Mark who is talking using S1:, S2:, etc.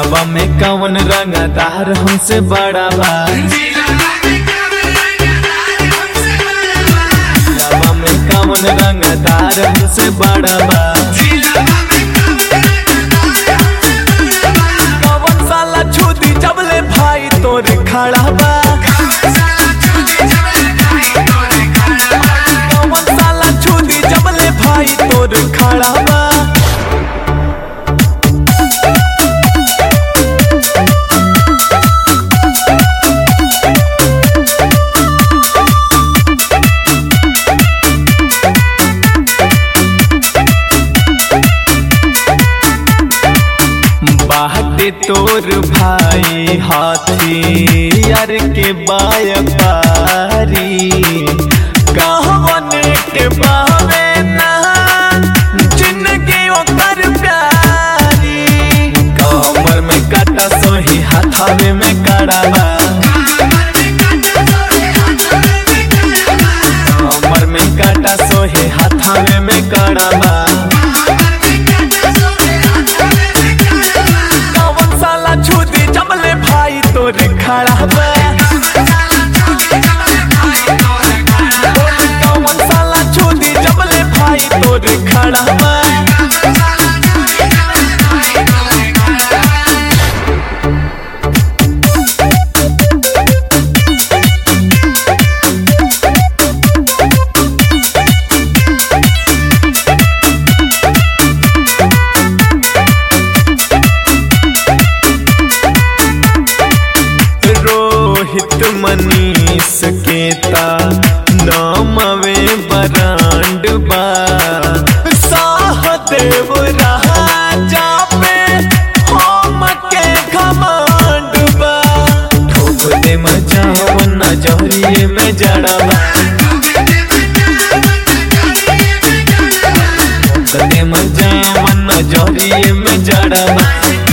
S1: दिलवा में कवन रंगदार हमसे बड़ा बा दिलवा में कवन रंगदार हमसे बड़ा बा कवन साला छुदी जबले भाई तोर खड़ा बा कवन साला छुदी जबले भाई तोर खड़ा बा बाटे तोर भाई हाथी यार के बायपारी कहवने के बावे ना जिंदगी ओकर प्यारी कमर में काटा सोही हाथावे में कड़ावा कमर में काटा सोही हाथावे में कड़ावा कौन साला छुदी जमले भाई तोर खड़ा बा कौन साला छुदी जमले भाई तोर खड़ा बा रोहित मनीष केता नामवे बरांड बा साहदेव राजा पे हम के घमंड बा ठोक दे मचाव नजरिए में जड़वा ठोक दे मचाव नजरिए में जड़वा